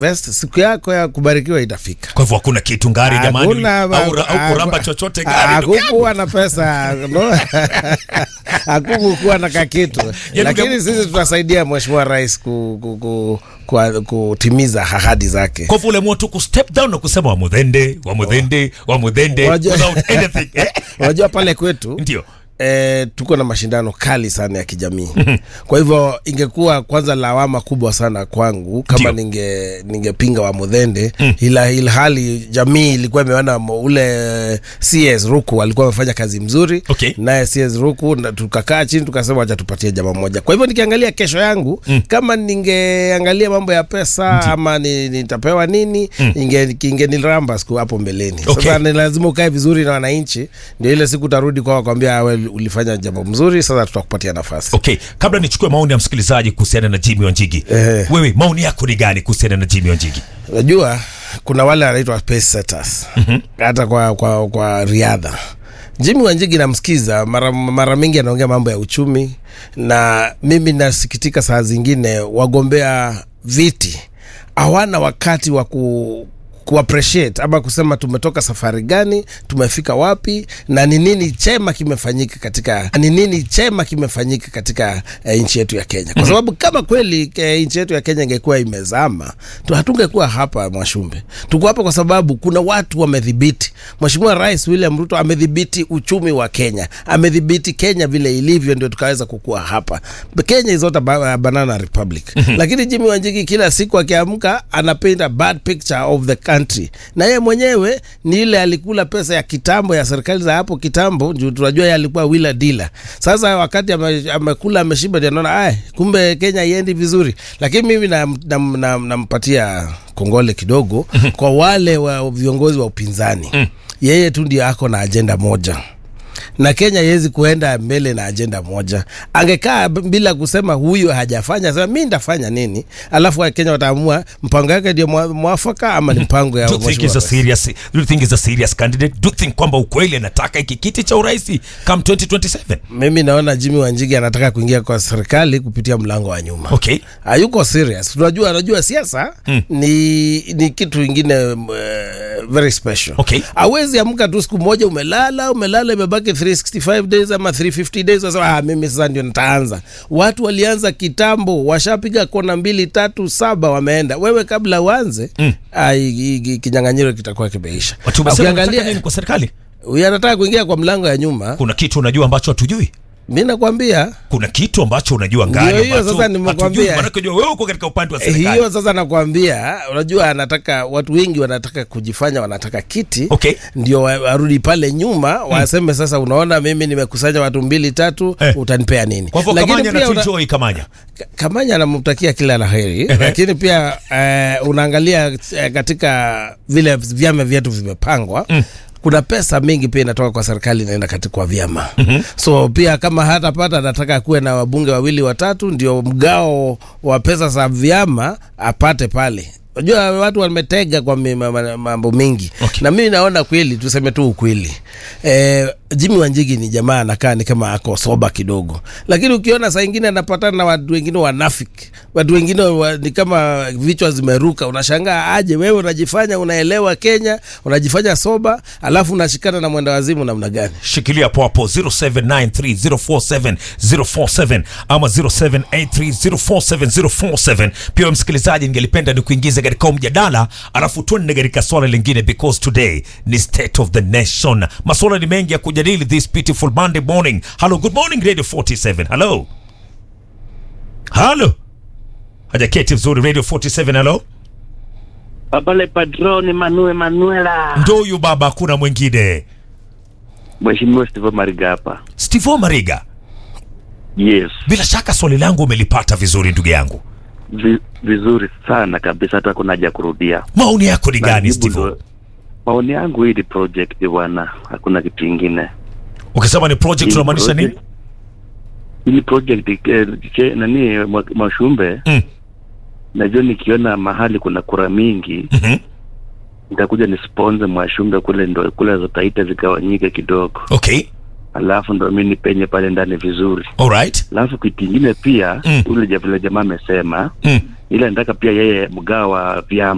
best siku yako ya kubarikiwa itafika Kwa hivyo hakuna kitu ngari jamani, Hakuna- au, au kuramba haku- chochote ngari. ndugu yangu. hakukuwa na pesa no? hakukukuwa na kakitu Ya, lakini ndugu- sisi tutasaidia mheshimiwa rais ku, ku, ku, ku, kutimiza ahadi zake Kwa hivyo uliamua tu kustep down na kusema wamudhende wamudhende wamudhende Wajua- without anything eh? unajua pale kwetu Ndio. E, tuko na mashindano kali sana ya kijamii kwa hivyo ingekuwa kwanza lawama kubwa sana kwangu kama Ndio. ninge ningepinga wa mudhende ila ilhali jamii ilikuwa imeona mo- ule cs ruku alikuwa amefanya kazi mzuri Okay. naye cs ruku na tukakaa chini tukasema wacha tupatie jamaa moja kwa hivyo nikiangalia kesho yangu kama ningeangalia mambo ya pesa ama ni, nitapewa nini inge ingeniramba siku hapo mbeleni Okay. sasa ni lazima ukae vizuri na wananchi ndio ile siku utarudi kwao kwambia we ulifanya jambo mzuri sasa tutakupatia nafasi Okay, kabla nichukue maoni ya msikilizaji kuhusiana na Jimmy Wanjigi, Ehe. wewe maoni yako ni gani kuhusiana na Jimmy Wanjigi? unajua kuna wale wanaitwa pace setters hata kwa, kwa, kwa riadha jimi wanjigi namsikiza mara, mara mingi anaongea mambo ya uchumi na mimi nasikitika saa zingine wagombea viti hawana wakati wa ku kuappreciate ama kusema tumetoka safari gani tumefika wapi na ni nini chema kimefanyika katika ni nini chema kimefanyika katika eh, nchi yetu ya Kenya kwa sababu kama kweli eh, nchi yetu ya Kenya ingekuwa imezama tu hatungekuwa hapa Mwashumbe tuko hapa kwa sababu kuna watu wamedhibiti Mheshimiwa Rais William Ruto amedhibiti uchumi wa Kenya amedhibiti Kenya vile ilivyo ndio tukaweza kukua hapa Kenya is not a ba- a banana republic lakini Jimmy Wanjigi kila siku akiamka anapaint a bad picture of the country na yeye mwenyewe ni ile alikula pesa ya kitambo ya serikali za hapo kitambo juu tunajua yeye alikuwa wila dila sasa wakati ame- amekula ameshiba ndio anaona "Ai, kumbe Kenya iendi vizuri lakini mimi nampatia na, na, nampatia kongole kidogo kwa wale wa viongozi wa upinzani yeye tu ndio ako na ajenda moja na Kenya haiwezi kuenda mbele na ajenda moja. Angekaa b- bila kusema huyu hajafanya, sema mi ndafanya nini, alafu Wakenya wataamua mpango yake ndio mwa- mwafaka ama ni mpango ya Do you think mheshimiwa is a rais. serious do you think is a serious candidate? Do you think kwamba ukweli anataka hiki kiti cha urais come 2027? Mimi naona Jimmy Wanjigi anataka kuingia kwa serikali kupitia mlango wa nyuma. Okay. hayuko serious. Tunajua anajua siasa ni, ni kitu ingine uh, very special. Okay. Hawezi amka tu siku moja umelala umelala imebaki 365 days ama 350 days wasema ah, mimi sasa ndio nitaanza. Watu walianza kitambo, washapiga kona mbili tatu saba wameenda. Wewe kabla uanze mm. kinyang'anyiro kitakuwa kimeisha. Watu wamesema wanataka Ukiangalia nini kwa serikali? huyu anataka kuingia kwa mlango ya nyuma, Kuna kitu unajua ambacho hatujui? mi nakwambia Kuna kitu ambacho unajua ngani Ndio hiyo ambacho sasa nimekwambia. hatujui, maanake unajua wewe uko katika upande wa Eh, serikali. hiyo sasa nakwambia unajua anataka watu wengi wanataka kujifanya wanataka kiti Okay. ndio wa- warudi pale nyuma waseme sasa unaona mimi nimekusanya watu mbili tatu Eh. utanipea nini Kwa hivyo Lakini Kamanya pia una- anatuenjoy Kamanya. Ka- Kamanya anamtakia kila la heri lakini pia eh, unaangalia eh, katika vile vyama vyetu vimepangwa kuna pesa mingi pia inatoka kwa serikali inaenda katika kwa vyama mm-hmm. so pia kama hatapata anataka kuwe na wabunge wawili watatu ndio mgao wa pesa za vyama apate pale unajua watu wametega kwa mi- ma- ma- mambo mengi Okay. na mimi naona kweli tuseme tu ukweli e, Jimmy Wanjigi ni jamaa anakaa ni kama ako soba kidogo, lakini ukiona saa ingine anapatana na watu wengine wanafiki, watu wengine wa, ni kama vichwa zimeruka, unashangaa aje wewe unajifanya unaelewa Kenya, unajifanya soba, alafu unashikana na mwenda wazimu namna gani? shikilia hapo hapo 0793047047 ama 0783047047 pia wewe msikilizaji ningelipenda ni kuingiza katika huu mjadala alafu tuende katika swala lingine because today ni state of the nation maswala ni mengi ya kujadili this beautiful monday morning hello good morning radio 47 hello hello hajaketi vizuri radio 47 hello Babale Padroni Manue Manuela. ndo huyu baba hakuna mwingine Mheshimiwa Steve Mariga hapa. stivo mariga Yes. bila shaka swali langu umelipata vizuri ndugu yangu Vi, vizuri sana kabisa hata kuna haja kurudia. maoni yako ni gani Najibu Steve? ndo- Maoni yangu hii ni project bwana, hakuna kitu kingine. ukisema ni project Hii unamaanisha nini project- Hii project eh, che- nani mwa- Mwashumbe, Mm. najua nikiona mahali kuna kura mingi Mhm. nitakuja ni sponsor Mwashumbe kule, ndo kule zotaita zigawanyike kidogo, okay alafu ndo mi nipenye pale ndani vizuri. alright Alafu kitu ingine pia Mm. ule ja- vile jamaa amesema mm. ila nataka pia yeye mgao wa vyama